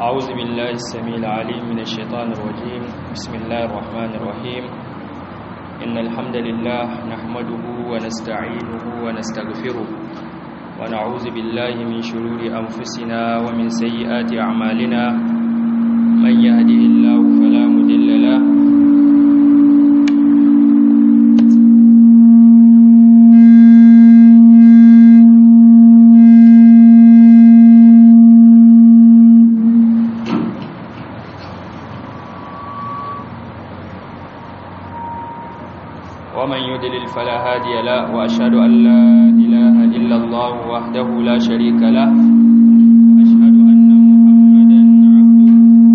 أعوذ بالله السميع العليم من الشيطان الرجيم بسم الله الرحمن الرحيم إن الحمد لله نحمده ونستعينه ونستغفره ونعوذ بالله من شرور أنفسنا ومن سيئات أعمالنا من يهده الله فلا مضل له ومن يدلل فلا هادي له وأشهد أن لا إله إلا الله وحده لا شريك له وأشهد أن محمدا عبده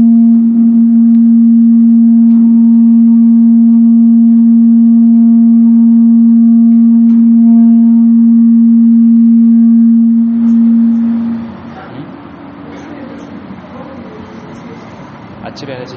a cire na ce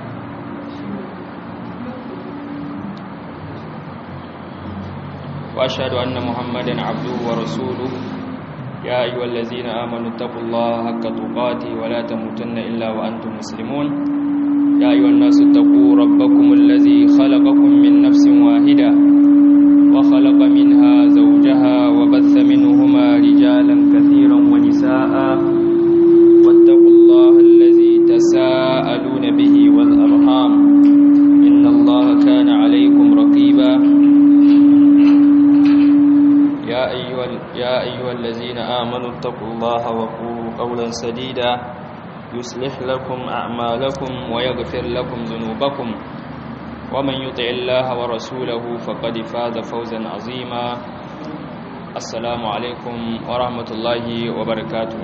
وأشهد أن محمدا عبده ورسوله يا أيها الذين آمنوا اتقوا الله حق تقاته ولا تموتن إلا وأنتم مسلمون يا أيها الناس اتقوا ربكم الذي خلقكم من نفس واحدة وخلق منها زوجها وبث منهما رجالا كثيرا ونساء واتقوا الله الذي تساءلون به والأرحام إن الله كان عليكم رقيبا يا أيها, يا أيها الذين آمنوا اتقوا الله وقولوا قولا سديدا يصلح لكم أعمالكم ويغفر لكم ذنوبكم ومن يطع الله ورسوله فقد فاز فوزا عظيما السلام عليكم ورحمة الله وبركاته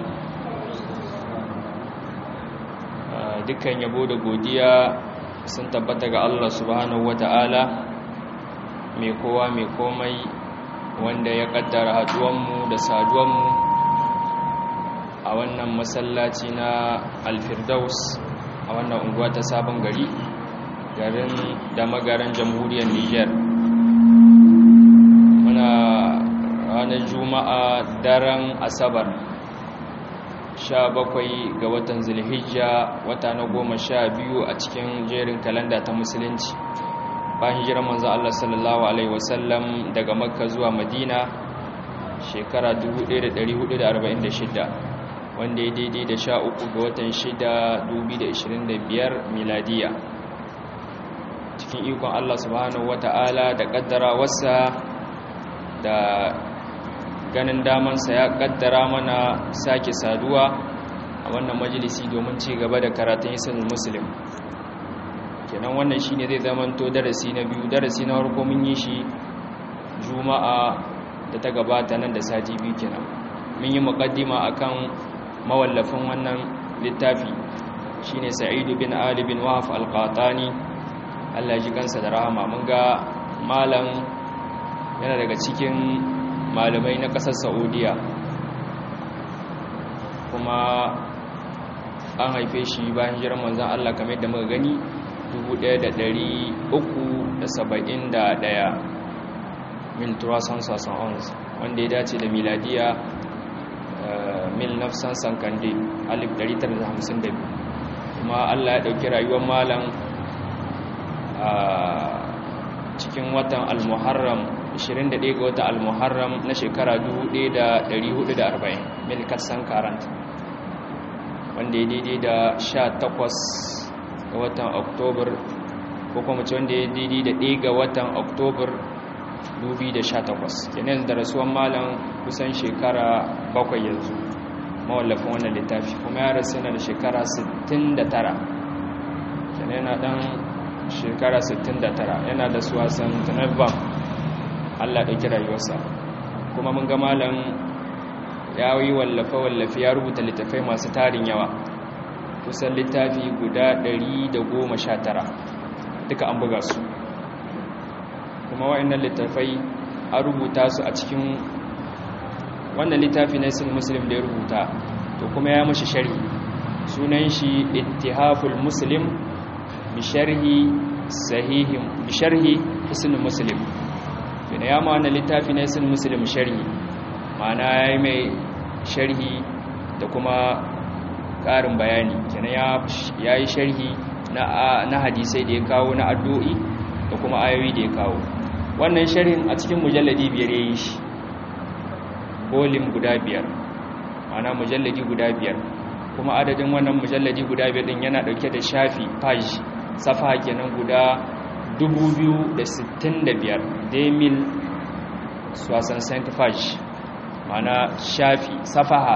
dukkan yabo da godiya sun tabbata ga Allah subhanahu wata'ala mai kowa mai komai wanda ya kaddara haduwanmu da saduwanmu a wannan masallaci na alfirdaus a wannan unguwa ta sabon gari garin da magaran jamhuriyar niger muna ranar juma'a daren asabar 17 ga watan zulhijja wata na goma sha biyu a cikin jerin kalanda ta musulunci bayan hijirar manzo Allah sallallahu alaihi wasallam daga Makka zuwa Madina shekara 1446 wanda ya daidai da sha uku ga watan 6 2025 miladiya cikin ikon Allah subhanahu wata'ala da kaddara wasa da ganin damansa ya kaddara mana sake saduwa a wannan majalisi domin ci gaba da karatun isin muslim kenan wannan shine zai zamanto darasi na biyu darasi na farko mun yi shi juma'a da ta gabata nan da sati biyu kenan mun yi muqaddima akan mawallafin wannan littafi shine Sa'idu bin Ali bin Wahab al-Qatani Allah ji kansa da rahama mun ga malam yana daga cikin malamai na kasar Saudiya kuma an haife shi bayan hijirar manzon Allah kamar yadda muka gani 1371 mil turasan sasan ons wanda ya dace da miladiya mil nafsan sankande 1952 kuma allah ya ɗauki rayuwar malam a cikin watan almuharram 21 ga watan almuharram na shekara 1440 mil katsan karanta wanda ya daidai da 18 ga watan oktobar ko kuma ce wanda ya daidai da ɗaya ga watan oktobar 2018 kenan da rasuwan malam kusan shekara bakwai yanzu mawallafin wannan littafi kuma ya rasu yana da shekara 69 kenan yana ɗan shekara 69 yana da suwasan tunabban allah ɗauki rayuwarsa kuma mun ga malam ya yi wallafe-wallafe ya rubuta littafai masu tarin yawa kusan littafi guda 119 duka an buga su kuma wa'annan littafai an rubuta su a cikin wannan littafi na isin muslim da ya rubuta to kuma ya mashi sharhi sunan shi ittihaful muslim bi sharhi sahihim bi sharhi isin muslim yana ya ma wannan littafi na isin muslim sharhi ma'ana ya yi mai sharhi da kuma ƙarin bayani kenan ya yi sharhi na hadisai da ya kawo na addu'o'i da kuma ayoyi da ya kawo wannan sharhin a cikin mujalladi biyar ya yi shi volume guda biyar mana mujalladi guda biyar kuma adadin wannan mujalladi guda biyar din yana dauke da shafi page safa kenan guda 2065 demil swasan saint page mana shafi safaha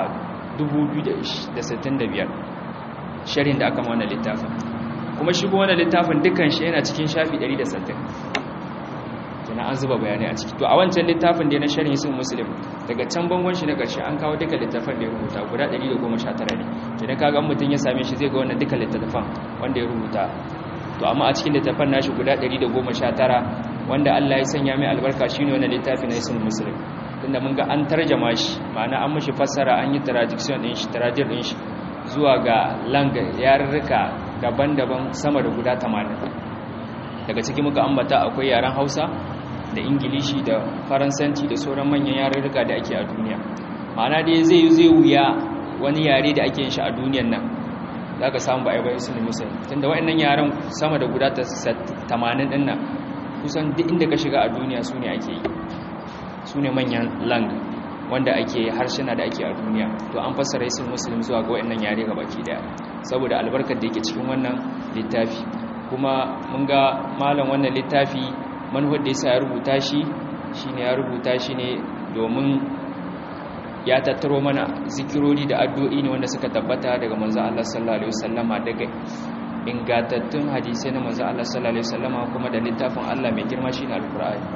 2065 sharhin da aka mana littafin kuma shigo wannan littafin dukkan shi yana cikin shafi 160 kenan an zuba bayanai a ciki to a wancan littafin da na sharhi sun muslim daga can bangon shi na ƙarshe an kawo duka littafan da ya rubuta guda 119 ne kenan kaga mutum ya same shi zai ga wannan duka littafan wanda ya rubuta to amma a cikin littafan nashi guda 119 wanda Allah ya sanya mai albarka shine wannan littafin na sun muslim tunda mun ga an tarjama shi ma'ana an mishi fassara an yi traduction din shi traduction din shi zuwa ga langa yarurruka daban-daban sama da guda 80 daga ciki muka ambata akwai yaren Hausa da ingilishi da faransanci da sauran manyan yarurruka da ake a duniya ma'ana dai zai yi zai wuya wani yare da ake yin shi a duniyan nan za ka samu ba'a bayan sun musul tunda wa'annan yaren sama da guda 80 din nan kusan duk inda ka shiga a duniya su ne ake yi su ne manyan lang wanda ake harshina da ake a duniya to an fassara isin musulun zuwa ga wa'annan yare ga baki daya saboda albarkar da yake cikin wannan littafi kuma mun ga malam wannan littafi manufar da yasa ya rubuta shi shine ya rubuta shi ne domin ya tattaro mana zikirori da addu'o'i ne wanda suka tabbata daga manzo Allah sallallahu alaihi wasallama daga ingantattun hadisai na manzo Allah sallallahu alaihi wasallama kuma da littafin Allah mai girma shine alqur'ani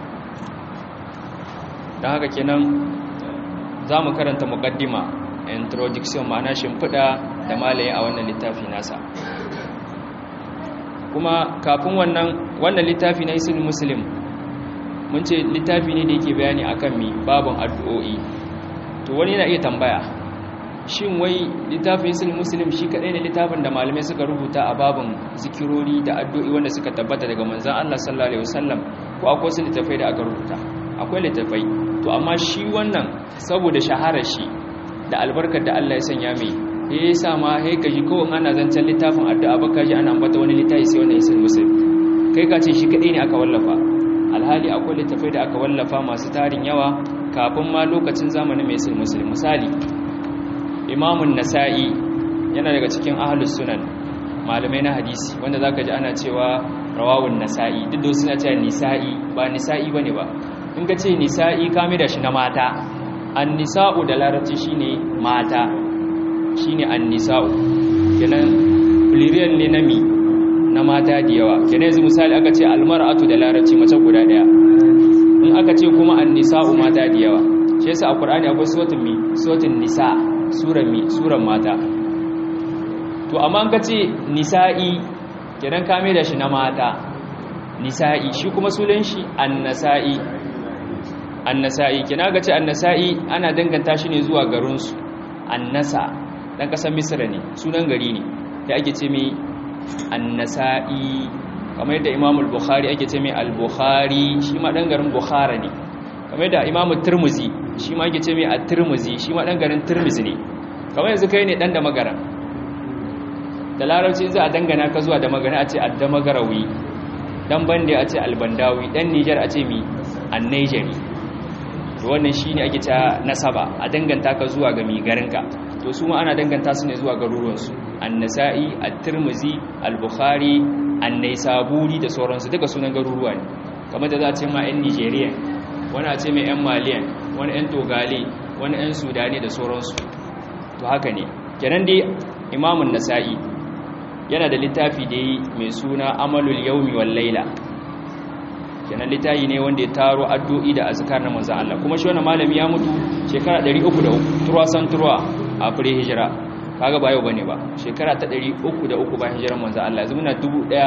dan haka kenan zamu karanta muqaddima introduction ma'ana shimfida da malaye a wannan littafi nasa kuma kafin wannan wannan littafi na isin muslim mun ce littafi ne da yake bayani akan mi babin addu'o'i to wani yana iya tambaya shin wai littafin isin muslim shi kadai ne littafin da malamai suka rubuta a babin zikirori da addu'o'i wanda suka tabbata daga manzon Allah sallallahu alaihi wasallam ko akwai wasu littafai da aka rubuta akwai littafai to amma shi wannan saboda shaharar shi da albarkar da Allah ya sanya mai ya sa ma ya gaji kawai ana zancen littafin addu'a baka ji ana ambata wani littafi sai wannan isin muslim kai ka ce shi kadai ne aka wallafa alhali akwai littafai da aka wallafa masu tarin yawa kafin ma lokacin zamanin mai isin muslim misali imamun nasa'i yana daga cikin ahlus sunan malamai na hadisi wanda zaka ji ana cewa rawawun nasa'i duk da suna cewa nisa'i ba nisa'i bane ba in ka ce nisa'i ka da shi na mata an nisa'u da larabci shine mata shine an-nisa'u kenan plurial ne na mi na mata da yawa kenan yanzu misali aka ce almar'atu da larabci mace guda daya in aka ce kuma an-nisa'u mata da yawa shi yasa a Qur'ani akwai suratul mi suratul nisa suran mi suran mata to amma an ka ce nisa'i kenan ka mai da shi na mata nisa'i shi kuma sunan shi an-nasa'i an-nasa'i kenan ga ce an-nasa'i ana danganta shi ne zuwa garinsu an-nasa dan kasar misra ne sunan gari ne da ake ce mai annasa'i kamar yadda imam al-bukhari ake ce mai al-bukhari shi ma dan garin bukhara ne kamar yadda imam turmuzi shi ma ake ce mai at-turmuzi shi ma dan garin turmuzi ne kamar yanzu kai ne dan da magaran da larabci za a dangana ka zuwa da magana a ce ad-damagarawi dan bande a ce al-bandawi dan niger a ce mi an-nigeri to wannan shine ake cewa nasaba a danganta ka zuwa ga mi garinka to su ma ana danganta su ne zuwa garuruwansu annasa'i at-tirmidhi al-bukhari an-naisaburi da sauransu duka sunan garuruwa ne kamar da za a ce ma 'yan nigeria wani a ce mai 'yan maliyan wani 'yan togale wani 'yan sudani da sauransu to haka ne kenan dai imamun nasa'i yana da littafi da yi mai suna amalul yaumi wal laila kenan littafi ne wanda ya taro addu'i da azkar na manzon Allah kuma shi wannan malami ya mutu shekara 303 turwa san turwa a fure hijira kaga ba yau bane ba shekara ta 303 bayan hijiran manzo Allah yanzu muna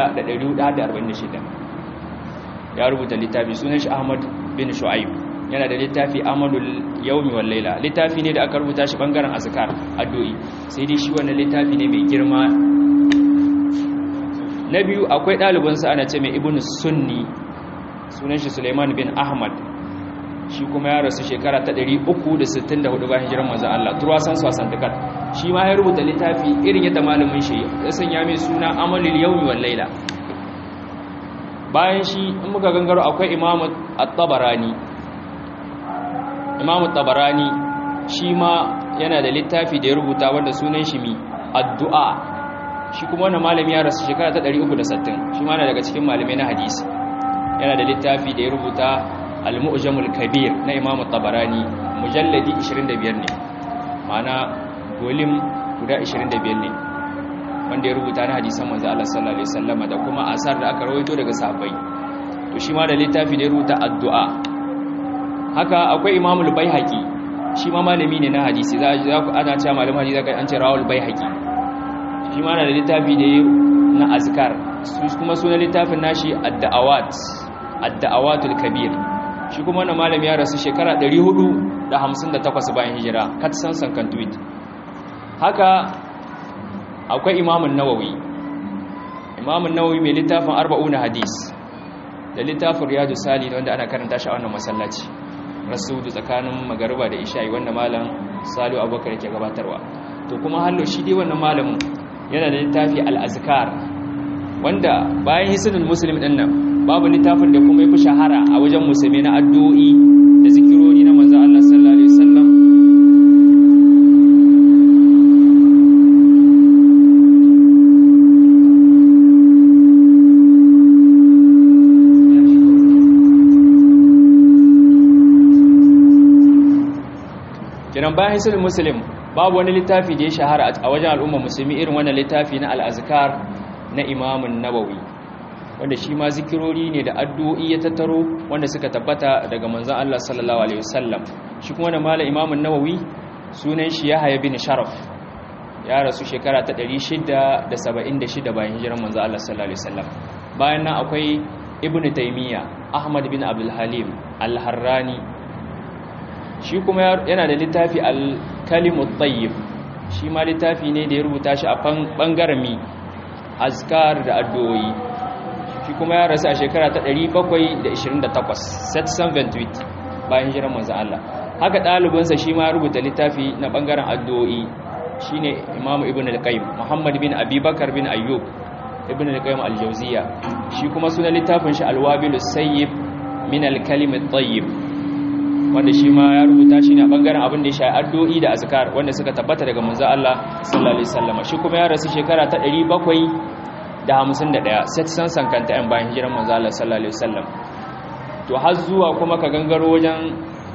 1446 ya rubuta littafi sunan shi Ahmad bin Shu'aib yana da littafi Amalul Yawmi wal Layla littafi ne da aka rubuta shi bangaren azkar addu'i sai dai shi wannan littafi ne mai girma na biyu akwai ɗalibinsa ana ce mai Ibn Sunni sunan shi Suleiman bin Ahmad shi kuma ya rasu shekara ta 364 bayan hijirar manzon Allah turwasan swasan dukat shi ma ya rubuta littafi irin yadda malamin shi ya sanya mai suna amalul yawmi wal laila bayan shi in muka gangaro akwai imamu at-tabarani imamu at-tabarani shi ma yana da littafi da ya rubuta wanda sunan shi mi addu'a shi kuma wannan malami ya rasu shekara ta 360 shi ma na daga cikin malamai na hadisi yana da littafi da ya rubuta al-mu'jamul kabir na imamu tabarani mujalladi 25 ne ma'ana volume guda 25 ne wanda ya rubuta na hadisan manzo Allah sallallahu alaihi wasallam da kuma asar da aka rawaito daga sahabbai to shi ma da littafi da ya rubuta addu'a haka akwai imamul baihaqi shi ma malami ne na hadisi za ku ana cewa malamin hadisi zaka an ce rawul baihaqi shi ma na da littafi da na azkar kuma sunan littafin nashi ad-da'awat ad-da'awatul kabir shi kuma wannan malami ya rasu shekara 458 bayan hijira katsan sankan tweet haka akwai imamun nawawi imamun nawawi mai littafin arba'una hadis da littafin riyadu sali wanda ana karanta shi a wannan masallaci rasudu tsakanin magariba da isha'i wanda malam salu abubakar yake gabatarwa to kuma hallo shi dai wannan malamin yana da littafi al-azkar wanda bayan hisnul muslim din nan babu littafin da kuma yafi shahara a wajen musulmi na addu'o'i da zikirori na manzo Allah sallallahu alaihi wasallam kenan bayan hisnul muslim babu wani littafi da ya shahara a wajen al'umma musulmi irin wannan littafi na al-azkar na imamun nawawi wanda shi ma zikirori ne da addu'o'i ya tattaro wanda suka tabbata daga manzon Allah sallallahu alaihi wasallam shi kuma da malam imamun nawawi sunan shi Yahya bin Sharaf ya rasu shekara ta 676 bayan hijiran manzon Allah sallallahu alaihi wasallam bayan nan akwai Ibn Taymiyyah Ahmad bin Abdul Halim Al-Harrani shi kuma yana da littafi Al-Kalimut Tayyib shi ma littafi ne da ya rubuta shi a bangaren mi azkar da addu'o'i shi kuma ya rasu a shekara ta 728 728 bayan hijiran manzo Allah haka ɗalibinsa shi ma ya rubuta littafi na ɓangaren addu'o'i shine Imam Ibn al-Qayyim Muhammad bin Abi Bakar bin Ayyub Ibn al-Qayyim al-Jawziyya shi kuma sunan littafin shi Al-Wabilus Sayyib min al-Kalim at-Tayyib wanda shi ma ya rubuta shi ne a ɓangaren abin da ya shafi addu'o'i da azkar wanda suka tabbata daga manzo Allah sallallahu alaihi wasallam shi kuma ya rasu shekara ta 700 da hamsin da ɗaya sai san sankanta yan bayan hijiran manzo Allah sallallahu alaihi wasallam to har zuwa kuma ka gangaro wajen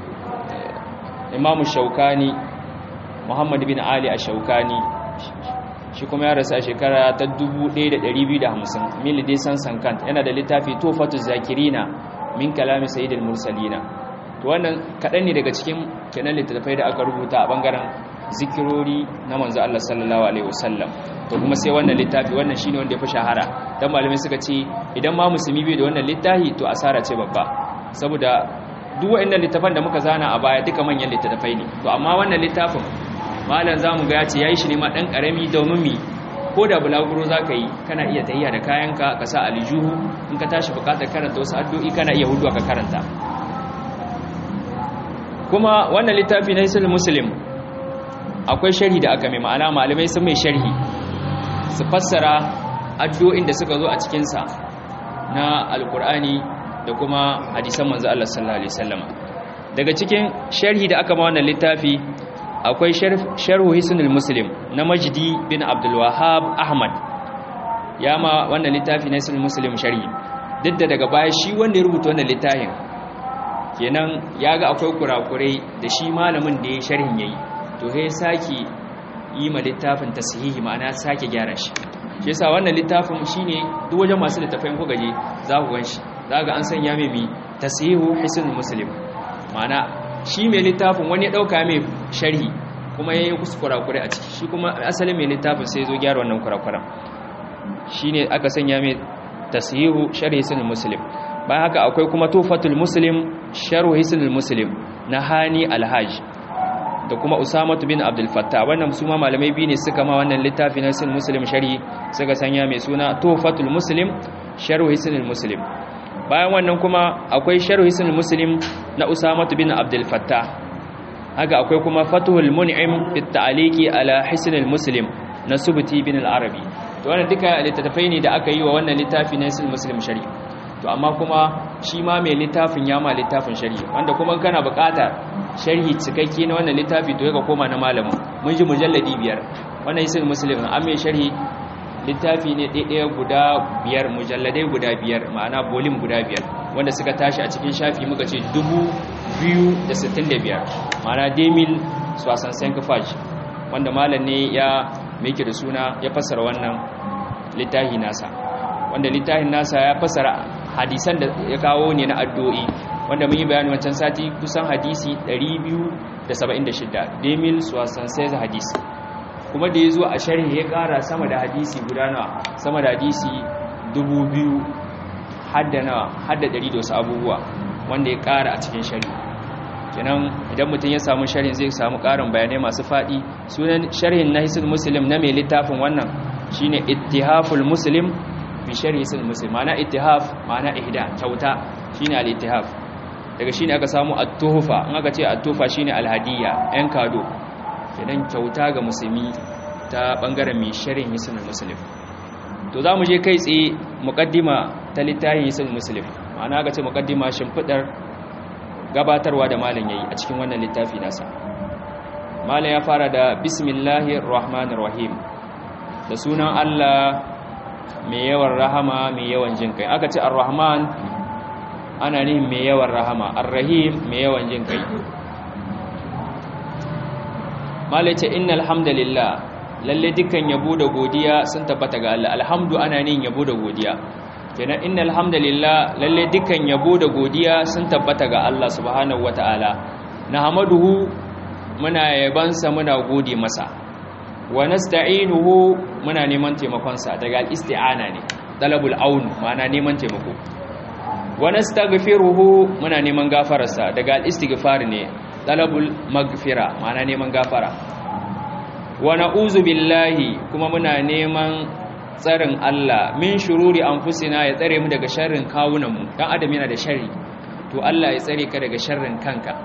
Imam Shaukani Muhammad bin Ali Ash-Shaukani shi kuma ya rasu a shekara ta 1250 mil dai san sankanta yana da littafi Tufatu Zakirina min kalami Sayyidil Mursalina to wannan kadan ne daga cikin kenan littattafai da aka rubuta a bangaren zikirori na manzo Allah sallallahu alaihi wasallam to kuma sai wannan littafi wannan shine wanda ya fi shahara dan malamai suka ce idan ma musulmi bai da wannan littafi to asara ce babba saboda duk waɗannan littafan da muka zana a baya duka manyan littattafai ne to amma wannan littafin malam zamu ga ya ce yayi shi ne ma dan karami domin mi ko da bulaguro zaka yi kana iya tayya da kayanka ka sa aljuhu in ka tashi bukatar karanta wasu addu'o'i kana iya hudu ka karanta kuma wannan littafi na Islam Muslim akwai sharhi da aka mai ma'ana malamai sun mai sharhi su fassara addu'o'in da suka zo a cikinsa na alkur'ani da kuma hadisan manzo Allah sallallahu alaihi wasallam daga cikin sharhi da aka ma wannan littafi akwai sharhu hisnul muslim na majdi bin abdul wahhab ahmad ya ma wannan littafi na hisnul muslim sharhi duk da daga baya shi wanda ya rubuta wannan littafin kenan ya ga akwai kurakurai da shi malamin da ya sharhin yayi to sai sake yi ma littafin tasihihi ma'ana sake gyara shi shi yasa wannan littafin shine duk wajen masu littafin ku gaje za ku ganshi za ga an sanya mai mi tasihu hisnul muslim ma'ana shi mai littafin wani ya dauka mai sharhi kuma yayi kuskura kure a ciki shi kuma asalin mai littafin sai zo gyara wannan kurakuran shine aka sanya mai tasihu sharhi hisnul muslim bayan haka akwai kuma tufatul muslim sharh hisnul muslim na hani alhaj da kuma usamatu bin abdul fattah wannan su ma malamai biyu ne suka ma wannan littafi na hisnul muslim sharhi suka sanya mai suna tufatul muslim sharh hisnul muslim bayan wannan kuma akwai sharh hisn muslim na usama bin abdul fattah haka akwai kuma fatuhul mun'im fi ta'liqi ala hisn muslim na subti bin al-arabi to wannan duka littattafai ne da aka yi wa wannan littafi na hisn muslim sharhi to amma kuma shi ma mai littafin ya ma littafin sharhi wanda kuma kana buƙatar sharhi cikakke na wannan littafi to ka koma na malamin mun ji mujalladi biyar wannan hisn muslim an mai sharhi littafi ne ɗaya guda biyar mujalladai guda biyar ma'ana bolim guda biyar wanda suka tashi a cikin shafi muka ce dubu biyu da sittin da biyar ma'ana demil swasan sankafaj wanda malam ne ya meke da suna ya fassara wannan littafi nasa wanda littafin nasa ya fassara hadisan da ya kawo ne na addu'o'i wanda mun yi bayani wancan sati kusan hadisi 276 demil swasan sai hadisi kuma da ya zo a sharhi ya kara sama da hadisi guda nawa sama da hadisi dubu biyu hadda nawa hadda dari da wasu abubuwa wanda ya kara a cikin sharhi kenan idan mutum ya samu sharhin zai samu karin bayanai masu faɗi sunan sharhin na hisul muslim na mai littafin wannan shine ittihaful muslim bi sharhi hisul muslim ma'ana ittihaf ma'ana ihda kyauta shine al-ittihaf daga shine aka samu at-tuhfa in aka ce at-tuhfa shine al-hadiyya yan kado kenan kyauta ga musulmi ta bangaren mai sharin hisin muslim to za mu je kai tsaye mukaddima ta littafin hisin muslim ma'ana ga ce mukaddima shimfidar gabatarwa da malam yayi a cikin wannan littafi nasa malam ya fara da bismillahir rahmanir rahim da sunan Allah mai yawan rahama mai yawan jin kai aka ce ar-rahman ana nihin mai yawan rahama ar-rahim mai yawan jin kai malace innal hamdalillah lalle dukkan yabo da godiya sun tabbata ga Allah alhamdu ana nin yabo da godiya kenan innal hamdalillah lalle dukkan yabo da godiya sun tabbata ga Allah subhanahu wataala nahmaduhu muna yabansa muna gode masa wa nasta'inuhu muna neman taimakon sa daga al-isti'ana ne talabul aun ma'ana neman taimako wa nastaghfiruhu muna neman gafararsa daga al-istighfar ne talabul magfira ma'ana neman gafara wa na'uzu billahi kuma muna neman tsarin Allah min shururi anfusina ya tsare mu daga sharrin kawunanmu dan adam yana da sharri to Allah ya tsare ka daga sharrin kanka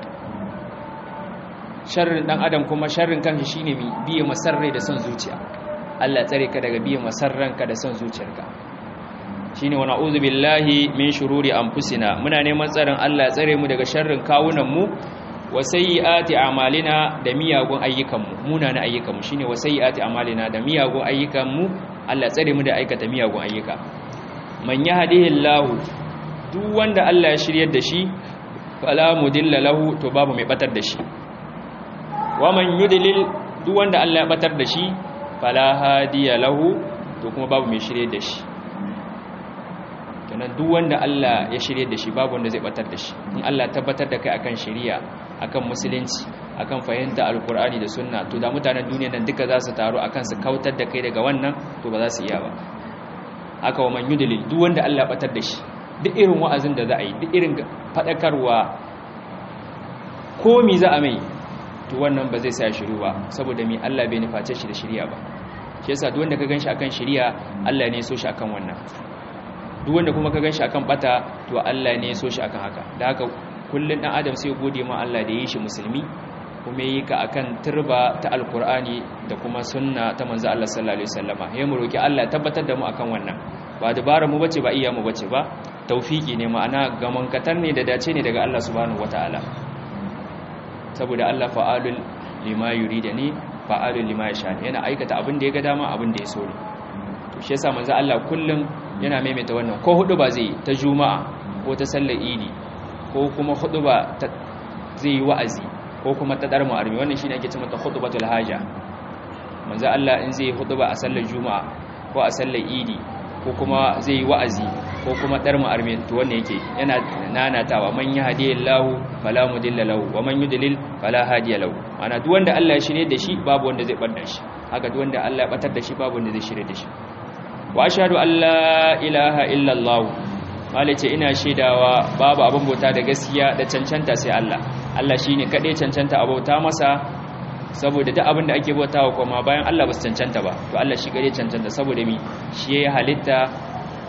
sharrin dan adam kuma sharrin kanka shine mi biye masarrai da son zuciya Allah ya tsare ka daga biye masarranka da son zuciyarka shine wa na'udhu billahi min shururi anfusina muna neman tsarin Allah ya tsare mu daga sharrin kawunanmu wa sayyiati a'malina da miyagun ayyukanmu munana ayyukanmu shine wa sayyiati a'malina da miyagun ayyukanmu Allah ya tsare mu da aikata miyagun ayyuka man yahdihillahu duk wanda Allah ya shiryar da shi fala mudilla lahu to babu mai batar da shi wa man yudlil duk wanda Allah ya batar da shi fala hadiya lahu to kuma babu mai shiryar da shi kenan duk wanda Allah ya shirye da shi babu wanda zai batar da shi in Allah tabbatar da kai akan shari'a akan musulunci akan fahimta alkur'ani da sunna to da mutanen duniya nan duka za su taru akan su kautar da kai daga wannan to ba za su iya ba haka wa man yudlil duk wanda Allah batar da shi duk irin wa'azin da za a yi duk irin fadakarwa ko mi za a mai to wannan ba zai sa shiru ba saboda mi Allah bai nuface shi da shari'a ba shi yasa duk wanda ka ganshi akan shari'a Allah ne ya so shi akan wannan duk wanda kuma ka gan shi akan bata to Allah ne ya so shi akan haka da haka kullun dan adam sai gode ma Allah da ya yi shi musulmi kuma yi ka akan turba ta alkur'ani da kuma sunna ta manzo Allah sallallahu alaihi wasallama yayin mu roki Allah tabbatar da mu akan wannan ba dabara mu bace ba iya mu bace ba tawfiki ne ma'ana gaman katar ne da dace ne daga Allah subhanahu wataala saboda Allah fa'alul lima yuridani fa'alul lima yasha yana aikata abin da ya ga dama abin da ya so ne to shi yasa manzo Allah kullun yana maimaita wannan ko hudu ba zai ta juma'a ko ta sallar idi ko kuma hudu ba zai yi wa'azi ko kuma ta dar mu'armi wannan shine ake cewa khutbatul haja manzo Allah in zai hudu ba a sallar juma'a ko a sallar idi ko kuma zai yi wa'azi ko kuma dar mu'armi to wannan yake yana nanatawa man yahdihillahu fala mudilla lahu wa man yudlil fala hadiya lahu ana duk wanda Allah ya shirye da shi babu wanda zai bar da shi haka duk wanda Allah ya batar da shi babu wanda zai shirye da shi wa ashhadu an la ilaha illa Allah malice ina shaidawa babu abin bauta da gaskiya da cancanta sai Allah Allah shine kade cancanta abauta masa saboda duk abin da ake bautawa kuma bayan Allah ba su cancanta ba to Allah shi kade cancanta saboda mi shi ya halitta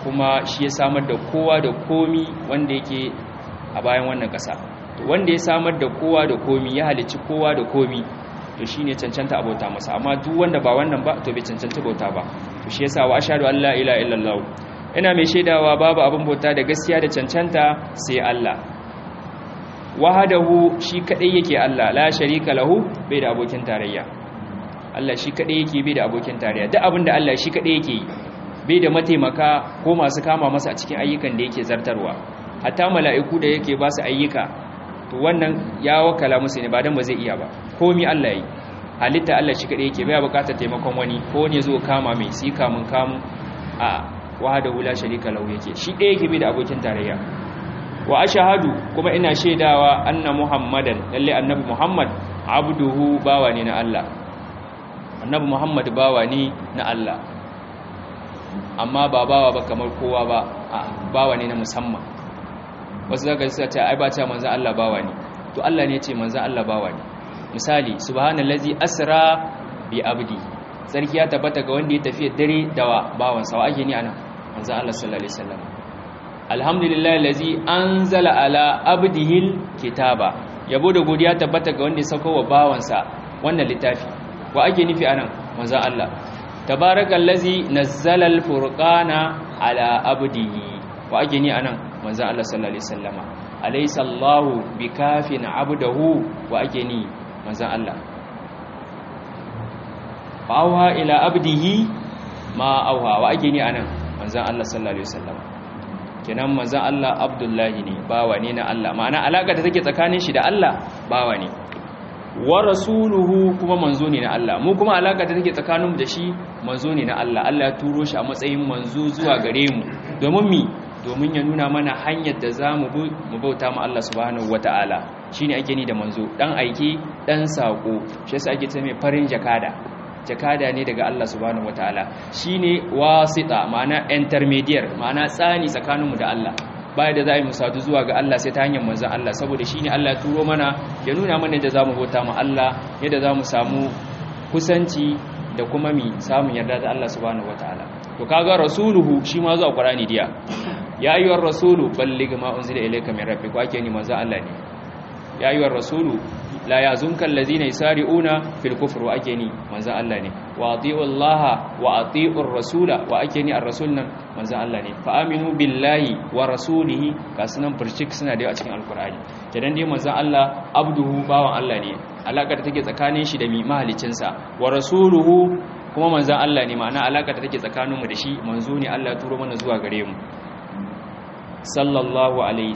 kuma shi ya samar da kowa da komi wanda yake a bayan wannan ƙasa wanda ya samar da kowa da komi ya halicci kowa da komi to shi ne cancanta abota masa amma duk wanda ba wannan ba to bai cancanta bauta ba to shi yasa wa ashhadu an la ilaha illallah ina mai shaidawa babu abin bauta da gaskiya da cancanta sai Allah wahadahu shi kadai yake Allah la sharika lahu bai da abokin tarayya Allah shi kadai yake bai da abokin tarayya duk abinda Allah shi kadai yake yi bai da mataimaka ko masu kama masa a cikin ayyukan da yake zartarwa hatta mala'iku da yake ba su ayyuka to wannan ya wakala musu ne ba dan ba zai iya ba komi Allah yi halitta Allah shi kadai yake bai bukatar taimakon wani ko ne zo kama mai si kamun kamu a wahadahu la sharika lahu yake shi ɗaya yake bai da abokin tarayya wa ashhadu kuma ina shaidawa anna muhammadan lalle annabi muhammad abduhu bawa ne na Allah annabi muhammad bawa ne na Allah amma ba bawa ba kamar kowa ba a bawa ne na musamman wasu zaka suka ce ai ba ta manzo Allah bawa ne to Allah ne ya ce manzo Allah bawa ne misali subhanallazi asra bi abdi sarki ya tabbata ga wanda ya tafi dare da bawansa wa ake ni anan manzo Allah sallallahu alaihi wasallam alhamdulillah allazi anzala ala abdihil kitaba yabo da godiya tabbata ga wanda ya sauko wa bawansa wannan littafi wa ake nufi anan manzo Allah tabarakallazi nazzala alfurqana ala abdihi wa ake ni anan manzo Allah sallallahu alaihi wasallama alaysa Allahu bikafin abdahu wa ake ni manzo Allah fa'auha ila abdihi ma auha wa ake ni anan manzan Allah sallallahu alaihi wasallam kenan manzan Allah abdullahi ne bawa ne na Allah ma'ana alaka da take tsakanin shi da Allah bawa ne wa rasuluhu kuma manzo ne na Allah mu kuma alaka da take tsakanin mu da shi manzo ne na Allah Allah ya turo shi a matsayin manzo zuwa gare mu domin mi domin ya nuna mana hanyar da za mu bauta ma Allah subhanahu wataala shine ake ni da manzo dan aiki dan sako shi yasa ake ce mai farin jakada jakada ne daga Allah subhanahu wataala shine wasita ma'ana intermediate ma'ana tsani tsakaninmu da Allah baya da za mu sadu zuwa ga Allah sai ta hanyar manzon Allah saboda shine Allah ya turo mana ya nuna mana yadda zamu bauta ma Allah yadda zamu samu kusanci da kuma mi samun yarda da Allah subhanahu wataala to kaga rasuluhu shi ma zuwa Qur'ani diya ya ayyuhar rasulu balligh ma unzila ilayka min rabbik wa ake ni manzon Allah ne ya ayyuhar rasulu la yazunka allazina yasari'una fil kufr wa ake ni manzon Allah ne wa ati'u Allah wa ati'ur rasula wa ake ni ar-rasul nan manzon Allah ne fa aminu billahi wa rasulihi kasunan furcik suna da a cikin alqur'ani kenan dai manzon Allah abduhu bawan Allah ne alaka da take tsakanin shi da mi mahalicin sa wa rasuluhu kuma manzon Allah ne ma'ana alaka da take tsakanin mu da shi manzo ne Allah ya turo mana zuwa gare mu sallallahu alaihi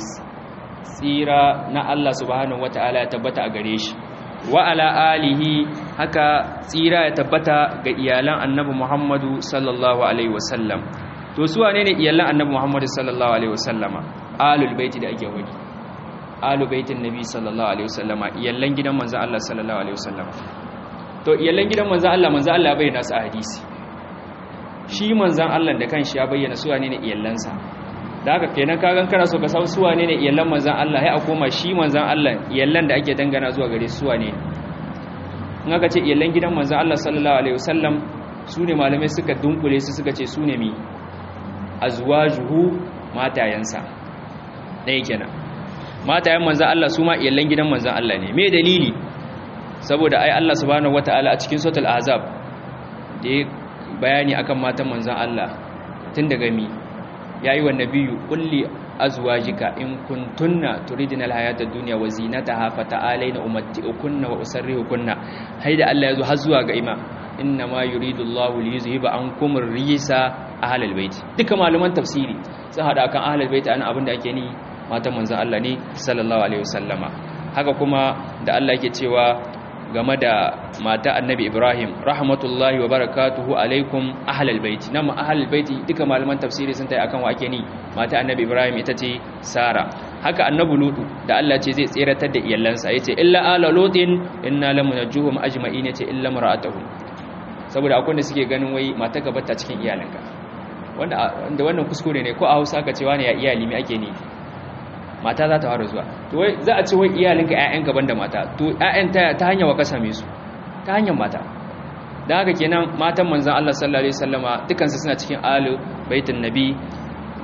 tsira na Allah subhanahu wata'ala ya tabbata a gare shi wa ala alihi haka tsira ya tabbata ga iyalan annabi Muhammadu sallallahu alaihi wasallam to su wane ne iyalan annabi Muhammadu sallallahu alaihi wasallama alul baiti da ake wani alul baitin nabi sallallahu alaihi wasallama iyalan gidan manzon Allah sallallahu alaihi wasallama to iyalan gidan manzon Allah manzon Allah ya bayyana su a hadisi shi manzon Allah da kanshi ya bayyana su wane ne iyalansa da haka kenan kagan kana so ka san su wane ne iyallan manzon Allah sai a koma shi manzon Allah iyallan da ake dangana zuwa gare su wane in aka ce iyallan gidan manzon Allah sallallahu alaihi wasallam su ne malamai suka dunkule su suka ce su ne mi azwajuhu matayansa dai kenan matayan manzon Allah su ma iyallan gidan manzon Allah ne me dalili saboda ai Allah subhanahu wataala a cikin suratul ahzab da bayani akan matan manzon Allah tun daga mi ya yi wa nabiyu kulli azwajika in kuntunna turidina alhayata ad-dunya wa zinataha fata'alaina umatti'ukunna wa usarrihukunna haida Allah yazo har zuwa ga ima inna ma yuridu Allahu liyuzhiba ankum ar-rijsa ahlal bait duka malaman tafsiri sun hada kan ahlal bait ana abinda ake ni matan manzon Allah ne sallallahu alaihi wasallama haka kuma da Allah yake cewa game da mata annabi ibrahim rahmatullahi wa barakatuhu alaikum ahlal baiti nan ahlal baiti duka malaman tafsiri sun tayi akan wake ni mata annabi ibrahim ita ce sara haka annabi lutu da Allah ce zai tseratar da iyalansa yace illa ala lutin inna lamunajjuhum ajma'in yace illa mar'atuhum saboda akwai da suke ganin wai mata ka bata cikin iyalanka wanda wanda wannan kuskure ne ko a Hausa ka cewa ne ya iyali me ake ni mata za ta fara zuwa to wai za a ce wai iyalinka ƴaƴanka banda mata to ƴaƴan ta ta hanyar waka same su ta hanyar mata dan haka kenan matan manzon Allah sallallahu alaihi wasallama dukan su suna cikin alu baitin nabi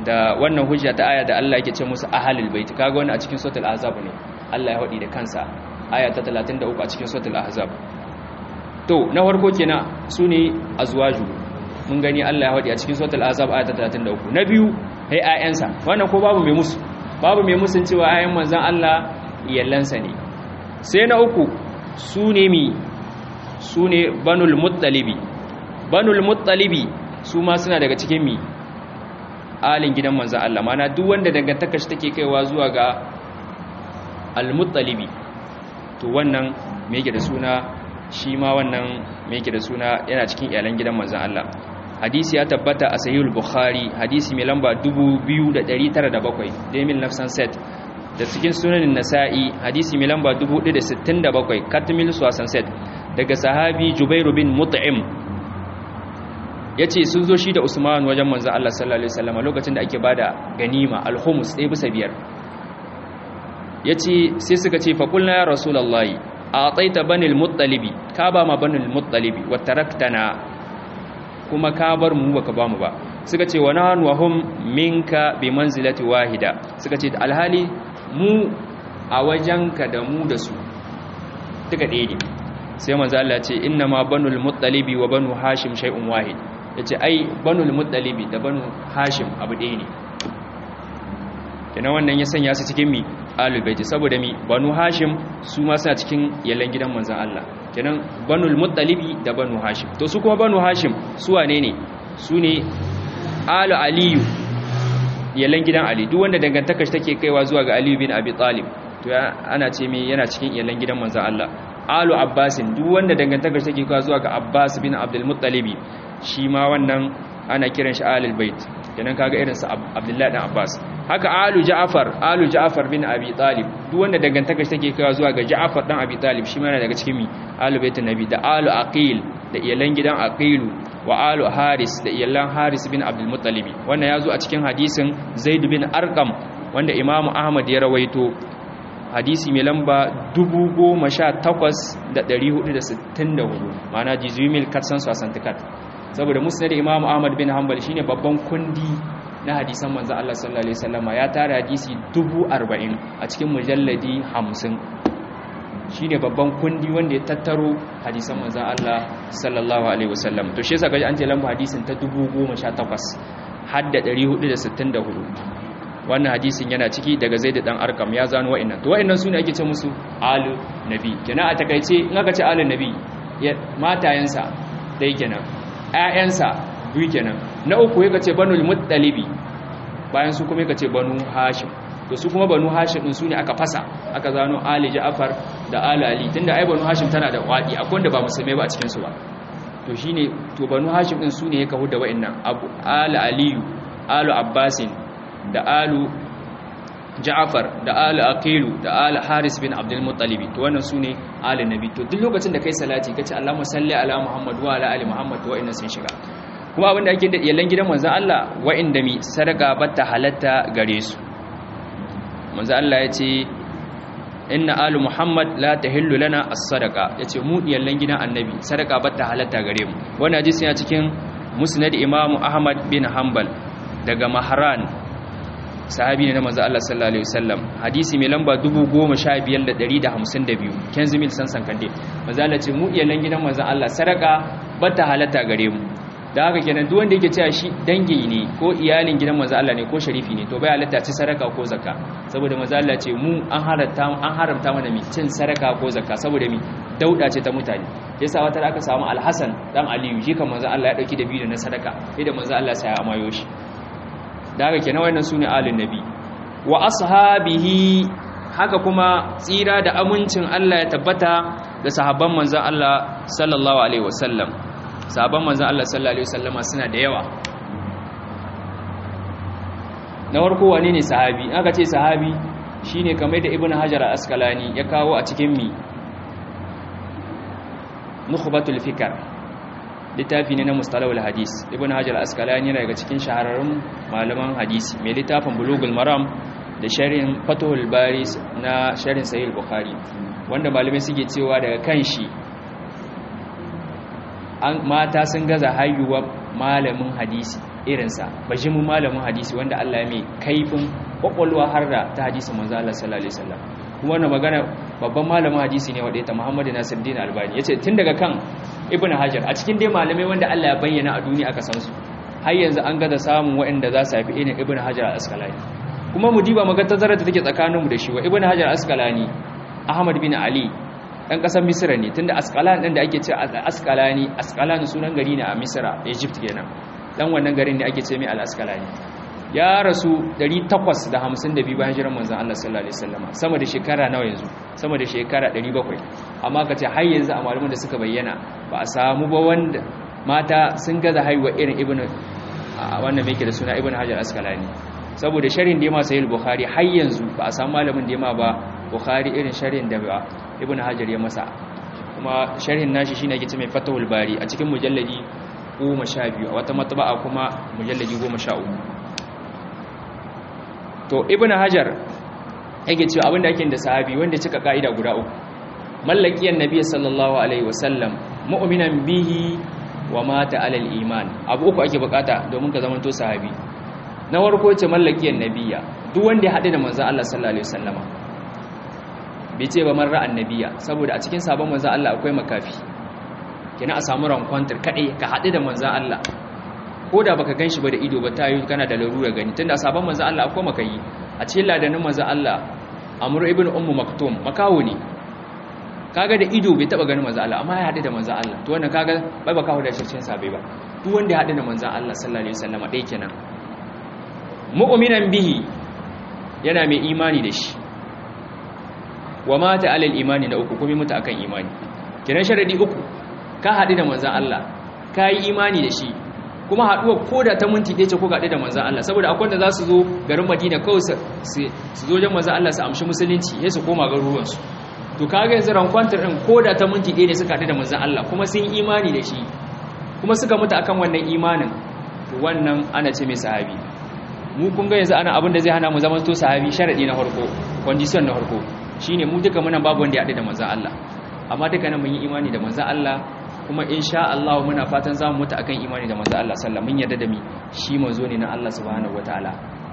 da wannan hujja ta aya da Allah yake ce musu ahlul bait kaga wannan a cikin suratul ahzab ne Allah ya hadi da kansa aya ta 33 a cikin suratul ahzab to na farko kenan sune azwaju mun gani Allah ya hadi a cikin suratul ahzab aya ta 33 na biyu hai ayansa wannan ko babu mai musu babu mai musun cewa ayan manzon Allah iyallansa ne sai na uku sune mi sune banul muttalibi banul muttalibi su ma suna daga cikin mi alin gidan manzan Allah mana duk wanda dangantaka shi take kaiwa zuwa ga al-muttalibi to wannan me yake da suna shi ma wannan me yake da suna yana cikin iyalan gidan manzan Allah hadisi ya tabbata a sahihul bukhari hadisi mai lamba 2907 demil nafsan set da cikin sunanin nasa'i hadisi mai lamba 467 katmil suwasan set daga sahabi jubairu bin mut'im ya ce sun zo shi da usman wajen manzan Allah sallallahu Alaihi wasallama lokacin da ake ba da ganima alhumus ɗaya bisa biyar ya ce sai suka ce faƙulna ya rasulallahi a tsaita banil muttalibi ka ba ma banil muttalibi wata raktana kuma ka bar mu baka ba mu ba suka ce wani hannu wahun minka bi manzilati wahida suka ce alhali mu a wajenka da mu da su duka ɗaya ne sai manzo Allah ce inna ma banul muttalibi wa banu hashim shay'un wahid yace ai banul muttalibi da banu hashim abu ɗaya ne kenan wannan ya sanya su cikin mi ahlul bait saboda mi banu hashim su ma suna cikin yallan gidan manzon Allah kenan banul muttalibi da banu hashim to su kuma banu hashim su wane ne su ne alu aliyu yallan gidan ali duk wanda dangantaka shi take kaiwa zuwa ga aliyu bin abi talib to ana ce me yana cikin yallan gidan manzon Allah alu abbasin duk wanda dangantaka shi take kaiwa zuwa ga abbas bin abdul muttalibi shi ma wannan ana kiran shi alul bait kenan kaga irin sa abdullahi dan abbas haka alu ja'far alu ja'far bin abi talib duk wanda dangantaka shi take kaiwa zuwa ga ja'far dan abi talib shi ma yana daga cikin mi alu baitin nabi da alu aqil da iyalan gidan aqilu wa alu haris da iyalan haris bin abdul muttalibi wannan yazo a cikin hadisin zaid bin arqam wanda imamu ahmad ya rawaito hadisi mai lamba 18464 mana jizumil katsan sasantikat saboda musnad imamu ahmad bin hanbal shine babban kundi na hadisan manzo Allah sallallahu alaihi wasallama ya tara hadisi 40 a cikin mujalladi 50 shine babban kundi wanda ya tattaro hadisan manzo Allah sallallahu alaihi wasallam to shi yasa kaji an ce lamba hadisin ta 1018 hadda 464 wannan hadisin yana ciki daga zaid dan arkam ya zano wa'annan to wa'annan sune ake ce musu alu nabi kenan a takaice in aka ce alu nabi matayensa dai kenan ƴaƴansa biyu kenan na uku yake ce banul muttalibi bayan su kuma yake ce banu hashim to su kuma banu hashim din sune aka fasa aka zano ali ja'far da ali ali tunda ai banu hashim tana da wadi akwai wanda ba musulmai ba a cikin su ba to shine to banu hashim din sune ya kahu da wa'annan abu ali aliyu alu abbasin da alu ja'far da alu aqilu da alu haris bin abdul muttalib to wannan sune alu nabi to duk lokacin da kai salati kace allahumma salli ala muhammad wa ala ali muhammad to wa'annan sun shiga kuma abinda ake da yallan gidan manzon Allah wa'inda mi sadaka batta halatta gare su manzon Allah ya ce inna alu muhammad la tahillu lana as-sadaqa yace mu yallan gidan annabi sadaka batta halatta gare mu wannan hadisi yana cikin musnad imamu ahmad bin hanbal daga mahran sahabi ne na manzo Allah sallallahu alaihi wasallam hadisi mai lamba 15152 kenzimil sansan kande manzo Allah ce mu iyalan gidan manzo Allah sadaka bata halatta gare mu da haka kenan duk wanda yake cewa shi dangi ne ko iyalin gidan manzo Allah ne ko sharifi ne to bai halatta ci sadaka ko zakka saboda manzo Allah ce mu an haramta an haramta mana mi cin sadaka ko zakka saboda mi dauda ce ta mutane yasa wata aka samu Al-Hasan dan Aliyu shi kan manzo Allah ya dauki da biyu na sadaka sai da manzo Allah sai ya amayo shi da haka kenan wannan sune alin nabi wa ashabihi haka kuma tsira da amincin Allah ya tabbata da sahabban manzon Allah sallallahu alaihi wasallam sahabban manzon Allah sallallahu alaihi wasallama suna da yawa na farko wane ne sahabi aka ce sahabi shine kamar da ibnu hajar al-asqalani ya kawo a cikin mi nukhbatul fikr littafi ne na mustalahul hadis ibn hajar askalani yana daga cikin shahararrun malaman hadisi mai littafin bulugul maram da sharhin fatuhul bari na sharhin sahih bukhari wanda malamai suke cewa daga kan shi an mata sun gaza haihuwa malamin hadisi irinsa bajimin malamin hadisi wanda Allah ya mai kaifin kwakwalwa har da ta hadisi manzo Allah sallallahu alaihi wasallam kuma wannan magana babban malamin hadisi ne wanda ta Muhammad Nasiruddin Albani yace tun daga kan Ibn Hajar a cikin dai malamai wanda Allah ya bayyana a duniya aka san su har yanzu an ga da samun waɗanda za su haifi irin Ibn Hajar al-Asqalani kuma mu diba maga tazarar da take tsakaninmu da shi wa Ibn Hajar al-Asqalani Ahmad bin Ali ɗan ƙasar Misra ne tunda Asqalan ɗin da ake ce Asqalani Asqalan sunan gari ne a Misra Egypt kenan dan wannan garin ne ake ce mai al-Asqalani ya rasu 852 bayan jiran manzon Allah sallallahu alaihi wasallam sama da shekara nawa yanzu sama da shekara 700 amma kace har yanzu a malaman da suka bayyana ba a samu ba wanda mata sun gaza haihuwa irin ibn wannan mai ke da suna ibn hajar askalani saboda sharin da ya masa yin bukhari har yanzu ba a samu malamin da ya ma ba bukhari irin sharin da ba ibn hajar ya masa kuma sharhin nashi shine ake ce mai fatahul bari a cikin mujalladi 12 a wata matba'a kuma mujalladi 13 to ibn hajar yake cewa abinda ake da sahabi wanda cika ka'ida guda uku mallakiyan nabi sallallahu alaihi wasallam mu'minan bihi wa mata alal iman abu uku ake bukata domin ka zama to sahabi na farko ce mallakiyan nabiyya duk wanda ya hade da manzon Allah sallallahu alaihi wasallama bai ce ba marra annabiya saboda a cikin sabon manzon Allah akwai makafi kina a samu rankwantar kadai ka hade da manzon Allah ko da baka ganshi ba da ido ba ta yi kana da larura gani tunda sabon manzon Allah akwai makayi a cikin ladanin manzon Allah Amr ibn Ummu Maktum makawo ne kaga da ido bai taba ganin manzon Allah amma ya hade da manzon Allah to wannan kaga bai baka da shi cikin sabai ba duk wanda ya hade da manzon Allah sallallahu alaihi wasallam dai kenan mu'minan bihi yana mai imani da shi wa mata alal imani na uku kuma mutu akan imani kiran sharadi uku ka hade da manzon Allah ka yi imani da shi kuma haɗuwa ko da ta minti ɗaya ce ko gaɗe da manzan Allah saboda akwai da za su zo garin Madina kawai su zo jan manzan Allah su amshi musulunci ya su koma garuruwansu to kaga yanzu rankwantar ɗin ko da ta minti ɗaya ne suka haɗu da manzan Allah kuma sun imani da shi kuma suka mutu akan wannan imanin to wannan ana ce mai sahabi mu kun ga yanzu ana abin da zai hana mu zama to sahabi sharadi na farko condition na farko shine mu duka muna babu wanda ya haɗu da manzan Allah amma duka nan mun yi imani da manzan Allah kuma insha Allah muna fatan zamu mutu akan imani da manzo Allah sallallahu mun yarda da mi shi manzo ne na Allah subhanahu wataala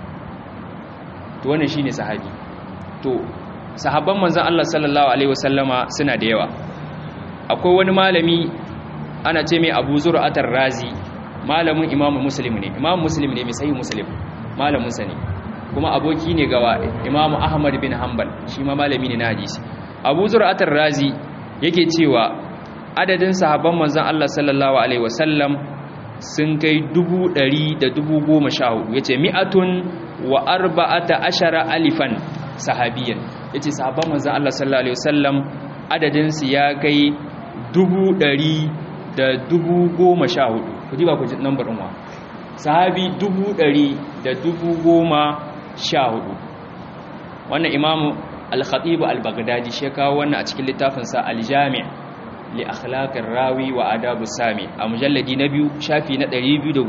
to wannan shine sahabi to sahabban manzo Allah sallallahu alaihi wasallama suna da yawa akwai wani malami ana ce mai Abu Zur'atar Razi malamin Imam Muslim ne Imam Muslim ne mai sahih Muslim malamin sa ne kuma aboki ne ga Imam Ahmad bin Hanbal shi ma malami ne na hadisi Abu Zur'atar Razi yake cewa adadin sahabban manzan Allah sallallahu Alaihi wasallam sun kai dubu ɗari da dubu goma sha hudu ya ce mi'atun wa arba'ata ashara alifan sahabiyan ya ce sahabban manzan Allah sallallahu Alaihi wasallam adadinsu ya kai dubu ɗari da dubu goma sha hudu ku ji ba ku ji nambar ɗinwa sahabi dubu ɗari da dubu goma sha hudu wannan imamu al-khatibu al-baghdadi shi kawo wannan a cikin littafinsa al-jami' li akhlaqir rawi wa adabu sami a mujalladi na biyu shafi na 293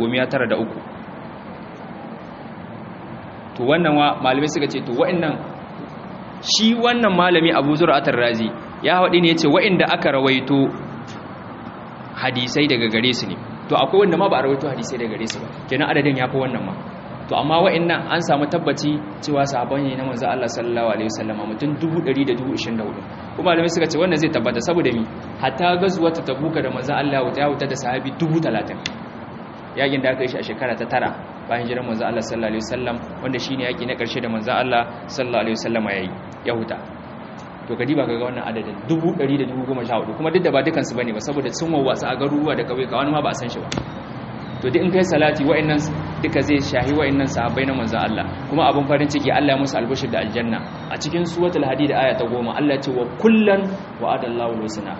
to wannan wa malamai suka ce to wa'annan shi wannan malami Abu Zur'atar Razi ya haɗi ne yace wa'inda aka rawaito hadisai daga gare su ne to akwai wanda ma ba a rawaito hadisai daga gare su ba kenan adadin yafi wannan ma to amma wa'annan an samu tabbaci cewa sahabban ne na manzo Allah sallallahu alaihi wasallam mutum 124 kuma malamai suka ce wannan zai tabbata saboda mi hatta gazuwata tabuka da manzo Allah ya wuta da sahabi 30 yakin da aka yi shi a shekara ta tara bayan jiran manzo Allah sallallahu alaihi wasallam wanda shine yaki na karshe da manzo Allah sallallahu alaihi wasallam yayi ya huta to kadi ba kaga wannan adadin 114 kuma duk da ba dukan su bane ba saboda sun wawwatsa a garuruwa da kauye ka wani ma ba a san shi ba to duk in kai salati wa'annan duka zai shahi wa'annan sahabbai na manzo Allah kuma abun farin ciki Allah ya musu albashir da aljanna a cikin suratul hadid aya ta 10 Allah ya ce wa kullan wa'adallahu al-husna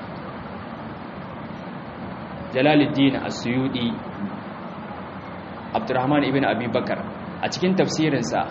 Jalaluddin As-Suyudi Abdurrahman ibn Abi Bakar a cikin tafsirinsa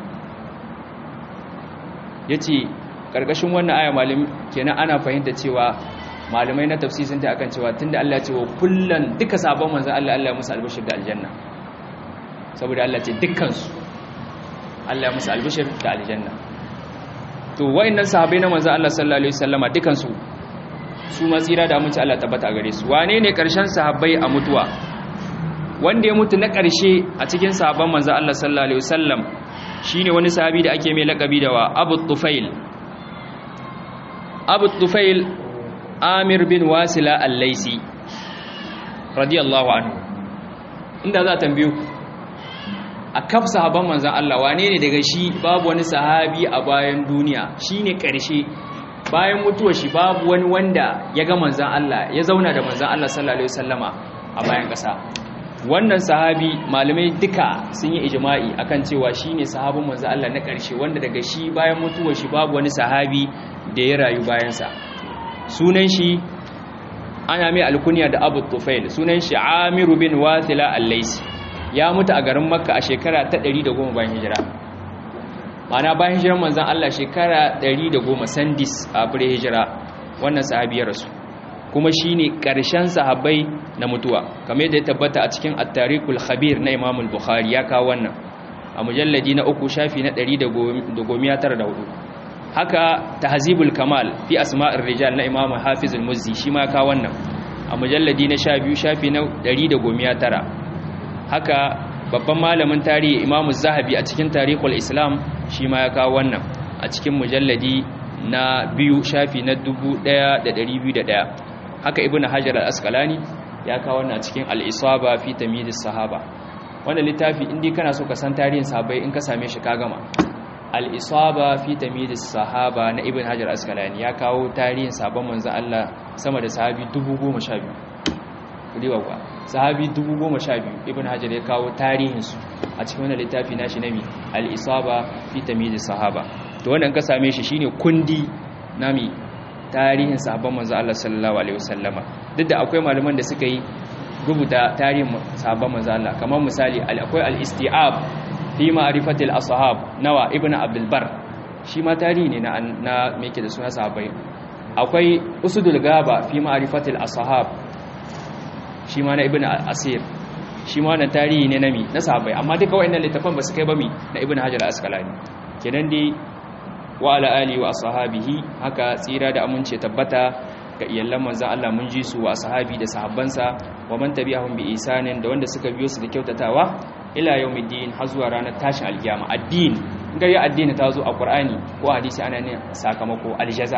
yace karkashin wannan aya malam kenan ana fahimta cewa malamai na tafsir sun ta akan cewa tunda Allah ya ce wa kullan duka sabon manzo Allah Allah ya musu albashir da aljanna saboda Allah ce dukkan su Allah ya musu albashir da aljanna to wayannan sahabbai na manzo Allah sallallahu alaihi wasallama dukkan su su ma tsira da aminci Allah tabbata gare su wane ne karshen sahabbai a mutuwa wanda ya mutu na ƙarshe a cikin sahabban manzo Allah sallallahu alaihi wasallam shine wani sahabi da ake mai lakabi da wa Abu Tufail Abu Tufail Amir bin Wasila Al-Laisi radiyallahu anhu inda za tambaye ku a kaf sahabban manzon Allah wane ne daga shi babu wani sahabi a bayan duniya shine ƙarshe bayan mutuwar shi babu wani wanda ya ga manzon Allah ya zauna da manzon Allah sallallahu alaihi wasallama a bayan ƙasa wannan sahabi malamai duka sun yi ijma'i akan cewa shine sahabin manzo Allah na ƙarshe wanda daga shi bayan mutuwar shi babu wani sahabi da ya rayu bayan sa sunan shi ana mai alkunya da Abu Tufail sunan shi Amir bin Wathila al-Laisi ya mutu a garin Makka a shekara ta 110 bayan hijira ma'ana bayan hijiran manzon Allah shekara 110 sandis a fure hijira wannan sahabi ya rasu kuma shine ƙarshen sahabbai na mutuwa kamar yadda ya tabbata a cikin at-tariqul khabir na Imam al-Bukhari ya kawo wannan a mujalladi na uku shafi na 194 haka tahzibul kamal fi asma'ir rijal na Imam Hafiz al-Muzzi shi ma ya kawo wannan a mujalladi na 12 shafi na 119 haka babban malamin tarihi Imam Zahabi a cikin Tarikhul Islam shi ma ya kawo wannan a cikin mujalladi na biyu shafi na 1201 haka ibn hajar al-asqalani ya kawo wannan cikin al-isaba fi tamyiz sahaba wannan littafi indai kana so ka san tarihin sahabbai in ka same shi ka gama al-isaba fi tamyiz sahaba na ibn hajar al-asqalani ya kawo tarihin sahabban manzo Allah sama da sahabi 10012 riwa kwa sahabi 10012 ibn hajar ya kawo tarihin su a cikin wannan littafi nashi nami al-isaba fi tamyiz sahaba to wannan ka same shi shine kundi nami tarihin sahabban manzo Allah sallallahu alaihi wasallama duk da akwai malaman da suka yi rubuta tarihin sahabban manzo Allah kamar misali akwai al-isti'ab fi ma'rifatil ashab nawa ibnu abdul bar shi ma tarihi ne na na me yake da suna sahabbai akwai usudul gaba fi ma'rifatil ashab shi ma na ibnu asir shi ma wannan tarihi ne na mi na sahabbai amma duka wayannan littafan ba su kai ba mi na ibnu hajar al-asqalani kenan dai wa ala ali wa ashabihi haka tsira da amince tabbata ga iyallan manzon Allah mun ji su wa ashabi da sahabbansa wa man tabi'ahum bi isanin da wanda suka biyo su da kyautatawa ila yawmiddin har zuwa ranar tashin alkiyama addini ga ya addini ta zo a qur'ani ko hadisi ana ne sakamako aljaza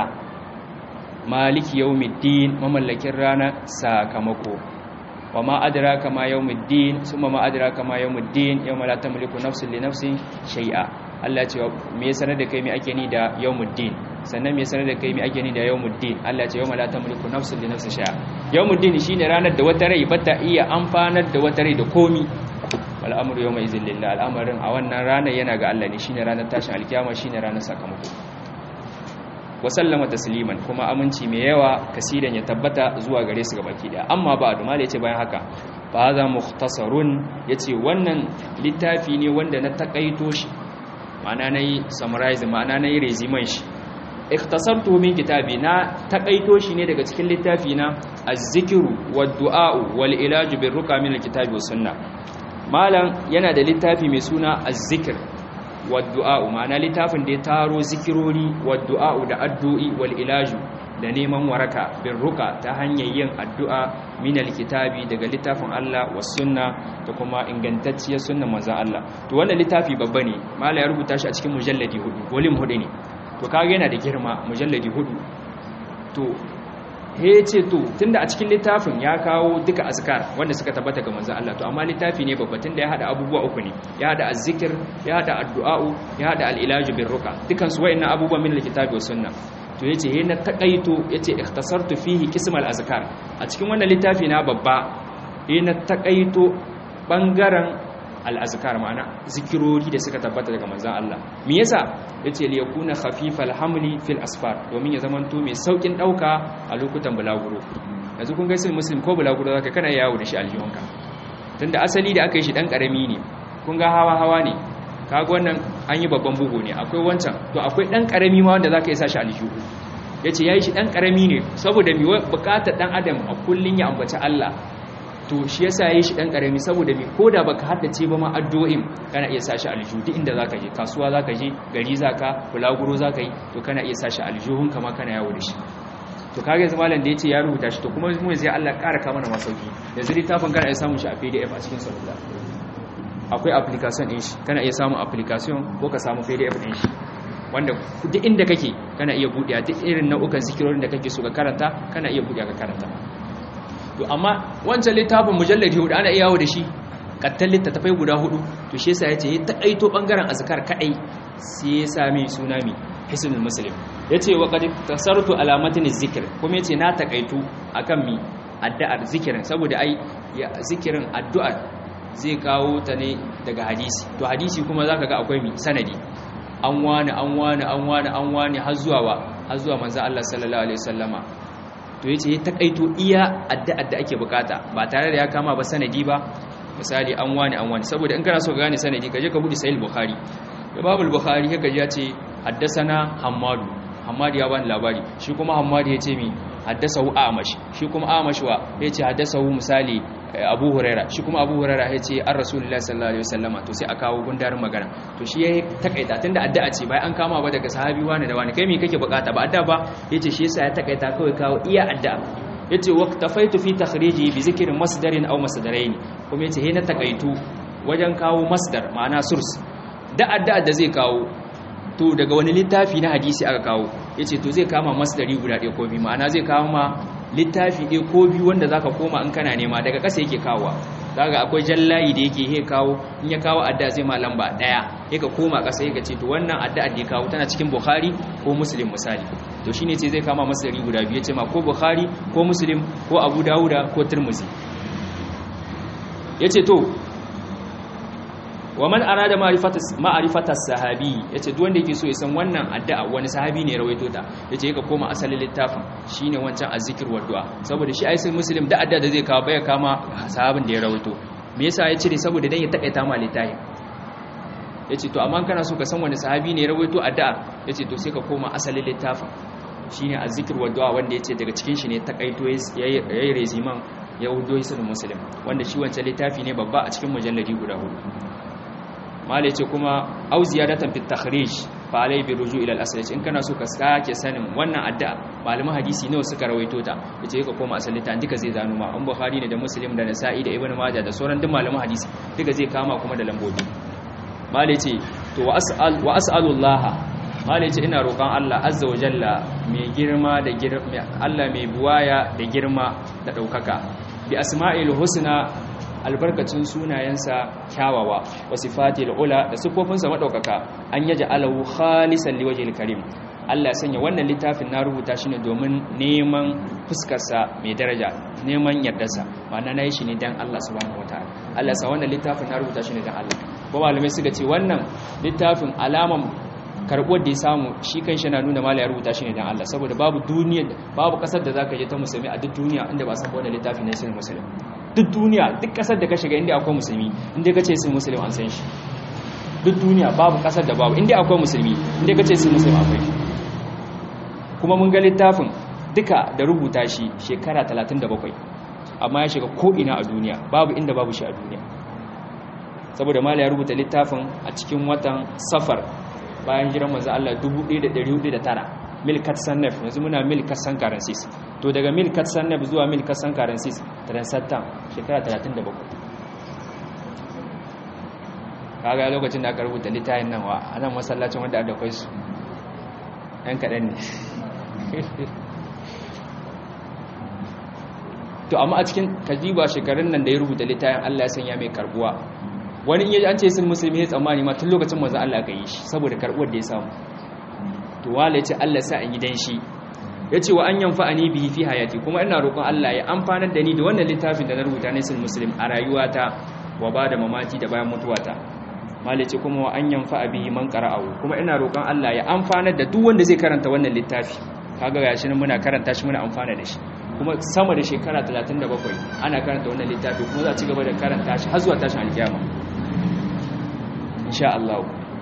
maliki yawmiddin mamallakin ranar sakamako wa ma adraka ma yawmiddin summa ma adraka ma yawmiddin yawma la tamliku nafsun li nafsin shay'a Allah ya ce me sanar da kai me ake ni da yawmuddin sannan me sanar da kai me ake ni da yawmuddin Allah ya ce yawma la tamliku nafsun li nafsin shay'a yawmuddin shine ranar da wata rai bata iya amfanar da wata rai da komi wal amru yawma izin lillah al'amarin a wannan ranar yana ga Allah ne shine ranar tashin alkiyama shine ranar sakamako wa sallama tasliman kuma aminci mai yawa kasidan ya tabbata zuwa gare su gabaki daya amma ba da yace bayan haka fa hadha mukhtasarun yace wannan littafi ne wanda na takaito shi ma'ana nayi summarize ma'ana nayi resume shi ikhtasartu min kitabi na takaito shi ne daga cikin littafi na az-zikru wad-du'a wal ilaj bir ruqa min al-kitabi was sunnah malam yana da littafi mai suna az-zikr waddu'a'u ma'ana littafin da ya taro zikirori waddu'a'u da addu'i wal ilaju da neman waraka bin ruka ta hanyar yin addu'a min alkitabi daga littafin Allah was sunna da kuma ingantacciyar sunnan manzon Allah to wannan littafi babba ne mala ya rubuta shi a cikin mujalladi hudu volume hudu ne to kaga yana da girma mujalladi hudu to he ce to tunda a cikin littafin ya kawo duka azkar wanda suka tabbata ga manzon Allah to amma littafi ne babba tunda ya hada abubuwa uku ne ya hada azzikir ya hada addu'a'u ya hada al-ilaju bir ruqa dukan su wayannan abubuwa min al-kitabi was sunna to yace he na takaito yace ikhtasartu fihi qism al-azkar a cikin wannan littafi na babba he na takaito bangaren al-azkar ma'ana zikirori da suka tabbata daga manzon Allah me yasa yace li yakuna khafifal hamli fil asfar domin ya zamanto mai saukin dauka a lokutan bulaguro yanzu kun ga sai muslim ko bulaguro zaka kana yawo da shi aljihunka tunda asali da aka yi shi dan karami ne kun ga hawa hawa ne kaga wannan an yi babban bugu ne akwai wancan to akwai dan karami ma wanda zaka yi sa shi aljihu yace yayi shi dan karami ne saboda mi bukatar dan adam a kullun ya ambaci Allah to shi yasa yayi shi dan karami saboda mi koda baka haddace ba ma addu'o'in kana iya sashi aljihu duk inda zaka je kasuwa zaka je gari zaka bulaguro zaka yi to kana iya sashi aljuhun kama kana yawo da shi to kage yanzu malam da yace ya rubuta shi to kuma mu sai Allah ƙara ka mana masauki yanzu littafin kana iya samun shi a PDF a cikin salula akwai application din shi kana iya samun application ko ka samu PDF din shi wanda duk inda kake kana iya buɗe duk irin nau'ukan zikirorin da kake so ka karanta kana iya buɗe ka karanta to amma wancan littafin mujalladi hudu ana iya yawo da shi kattan littattafai guda hudu to shi yasa yace ya taƙaito bangaren azkar kadai sai ya sami suna mi hisnul muslim yace wa qad tasarrutu alamatin zikr kuma yace na takaitu akan mi addu'ar zikirin saboda ai zikirin addu'a zai kawo ta ne daga hadisi to hadisi kuma zaka ga akwai mi sanadi an wani an wani an wani an wani har zuwa wa har zuwa manzo Allah sallallahu alaihi wasallama to yace ya takaito iya addu'ar da ake bukata ba tare da ya kama ba sanadi ba misali an wani an wani saboda in kana so ka gane sanadi kaje ka bude sahih bukhari babu bukhari haka ya ce haddasana hammadu hammadu ya bani labari shi kuma hammadu ya ce mi haddasahu amash shi kuma amash wa ya ce haddasahu misali abu huraira shi kuma abu huraira ya ce an rasulullahi sallallahu alaihi wasallama to sai a kawo gundarin magana to shi ya takaita tunda addu'a ce bai an kama ba daga sahabi wani da wani kai me kake bukata ba addu'a ba yace shi yasa ya takaita kawai kawo iya addu'a yace waqtafaitu fi takhriji bi zikri masdarin aw masdarain kuma yace he na takaitu wajen kawo masdar ma'ana source da addu'a da zai kawo to daga wani littafi na hadisi aka kawo yace to zai kama masdari guda ɗaya ko biyu ma'ana zai kawo ma littafi ɗaya ko biyu wanda zaka koma in kana nema daga ƙasa yake kawowa zaka akwai jallayi da yake he kawo in ya kawo addu'a zai ma lamba ɗaya yake koma ƙasa yake ce to wannan addu'a da ya kawo tana cikin Bukhari ko Muslim misali to shine ce zai kama masdari guda biyu yace ma ko Bukhari ko Muslim ko Abu Dawuda ko Tirmidhi yace to wa man arada ma'rifata sahabi yace duk wanda yake so ya san wannan addu'a wani sahabi ne ya rawaito ta yace yaka koma asalin littafin shine wancan azzikir wa du'a saboda shi ai sai muslim da addu'a da zai kawo baya kama sahabin da ya rawaito me yasa ya cire saboda dan ya takaita ma littafin yace to amma kana so ka san wani sahabi ne ya rawaito addu'a yace to sai ka koma asalin littafin shine azzikir wa du'a wanda yace daga cikin shi ne takaito yayi reziman ya wudo hisan muslim wanda shi wancan littafi ne babba a cikin mujalladi guda hudu mala ce kuma au ziyadatan fit takhrij fa alai bi ruju ila al-asl in kana so ka sake sanin wannan addu'a malaman hadisi nawa suka rawaito ta yace ka koma asali ta duka zai zanu ma an bukhari ne da muslim da nasa'i da ibnu majah da sauran duk malaman hadisi duka zai kama kuma da lambobi mala ce to wa as'al wa as'alullah mala ce ina roƙon Allah azza wa jalla mai girma da girma Allah mai buwaya da girma da daukaka bi asma'il husna albarkacin sunayensa kyawawa wa sifatil ula da sifofinsa madaukaka an yaja alahu khalisan liwajhil karim Allah ya sanya wannan littafin na rubuta shi ne domin neman fuskarsa mai daraja neman yardarsa ma'ana nayi shi ne dan Allah subhanahu wataala Allah ya sa wannan littafin na rubuta shi ne dan Allah ko malamai suka ce wannan littafin alaman karbuwar da ya samu shi kan shi na nuna mala ya rubuta shi ne dan Allah saboda babu duniya babu kasar da zaka je ta musulmi a duk duniya inda ba san wannan littafin ne sai musulmi duk duniya duk kasar da ka shiga inda akwai musulmi inda ka ce sun musulmi an san shi duk duniya babu kasar da babu inda akwai musulmi inda ka ce sun musulmi akwai shi kuma mun ga littafin duka da rubuta shi shekara 37 amma ya shiga ko'ina a duniya babu inda babu shi a duniya saboda mala ya rubuta littafin a cikin watan safar bayan jiran manzo Allah 1409 milkat sannaf yanzu muna milkat san currencies to daga milkat sannaf zuwa milkat san currencies transattam shekara 37 kaga lokacin da aka rubuta littafin nan wa anan masallacin wanda aka kai su ɗan kaɗan ne to amma a cikin kajiba shekarun nan da ya rubuta littafin Allah ya sanya mai karbuwa wani in yaji an ce sun musulmi ya tsammani ma tun lokacin manzo Allah ka yi shi saboda karbuwar da ya samu to wala yace Allah sa in yi dan shi yace wa an yanfa'ani bihi fi hayati kuma ina roƙon Allah ya amfanar da ni da wannan littafin da na rubuta ne sun muslim a rayuwata wa bada mamati da bayan mutuwata malace kuma wa an yanfa'a bihi man qara'ahu kuma ina roƙon Allah ya amfanar da duk wanda zai karanta wannan littafi kaga gashi nan muna karanta shi muna amfana da shi kuma sama da shekara 37 ana karanta wannan littafi kuma za a ci gaba da karanta shi har zuwa tashin alkiyama insha Allah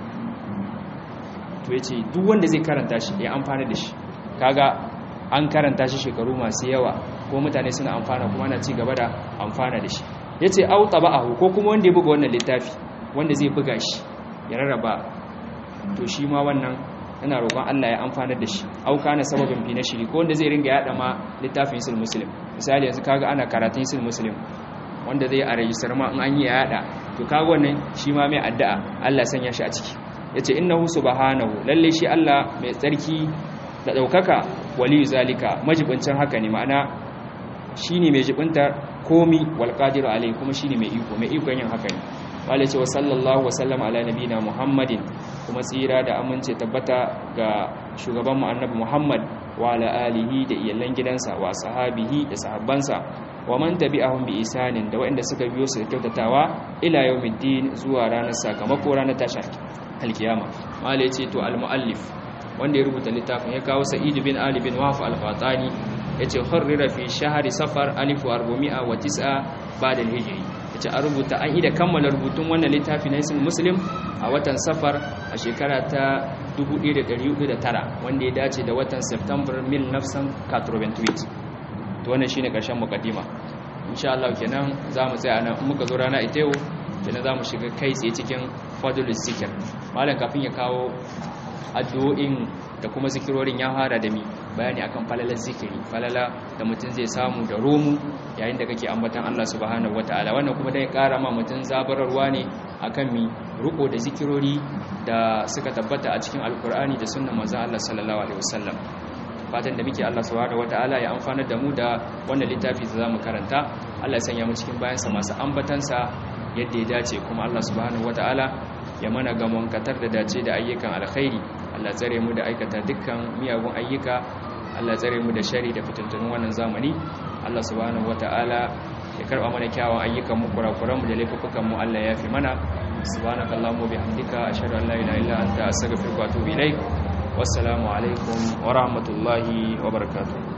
to yace duk wanda zai karanta shi ya amfana da shi kaga an karanta shi shekaru masu yawa ko mutane suna amfana kuma ana ci gaba da amfana da shi yace au taba'ahu ko kuma wanda ya buga wannan littafi wanda zai buga shi ya rarraba to shi ma wannan ina roƙon Allah ya amfanar da shi au kana sababin fi nashri ko wanda zai ringa yada ma littafin sul muslim misali yanzu kaga ana karatun sul muslim wanda zai a rajistar ma in an yi yada to kaga wannan shi ma mai addu'a Allah sanya shi a ciki yace innahu subhanahu lalle shi Allah mai tsarki da daukaka waliyu zalika majibincin haka ne ma'ana shine mai jibinta komi wal qadiru alai kuma shine mai iko mai ikon yin haka ne wale ce wa sallallahu wasallam ala nabina muhammadin kuma tsira da amince tabbata ga shugaban mu annabi muhammad wa ala alihi da iyalan gidansa wa sahabihi da sahabbansa wa man tabi'ahum bi isanin da waɗanda suka biyo su da kyautatawa ila yawmiddin zuwa ranar sakamako ranar tashar alkiyama wale ce to al muallif wanda ya rubuta littafin ya kawo sa'id bin ali bin wahf al-fatani yace harrira fi shahri safar 1409 ba'da al-hijri yace an rubuta an ida kammala rubutun wannan littafi na ismul muslim a watan safar a shekara ta 1409 wanda ya dace da watan september 1988 to wannan shine karshen mukaddima insha Allah kenan zamu tsaya nan in muka zo rana ita yau kenan zamu shiga kai tsaye cikin fadlus zikr malam kafin ya kawo addu'o'in da kuma zikirorin ya fara da mi bayani akan falalar zikiri falala da mutum zai samu da romu yayin da kake ambatan Allah subhanahu wataala wannan kuma dai kara ma mutum zabararwa ne akan mi ruko da zikirori da suka tabbata a cikin alkur'ani da sunnan manzon Allah sallallahu alaihi wasallam fatan da muke Allah subhanahu wataala ya amfanar da mu da wannan littafi da zamu karanta Allah ya sanya mu cikin bayansa masu ambatansa yadda ya dace kuma Allah subhanahu wataala ya mana gamon katar da dace da ayyukan alkhairi Allah tsare mu da aikata dukkan miyagun ayyuka Allah tsare mu da shari da fitintunin wannan zamani Allah subhanahu wataala ya karba mana kyawun ayyukan mu kurakuran mu da laifukan mu Allah ya fi mana subhanakallahumma bihamdika ashhadu an la ilaha illa anta astaghfiruka wa atubu ilaik wassalamu alaikum wa rahmatullahi wa barakatuh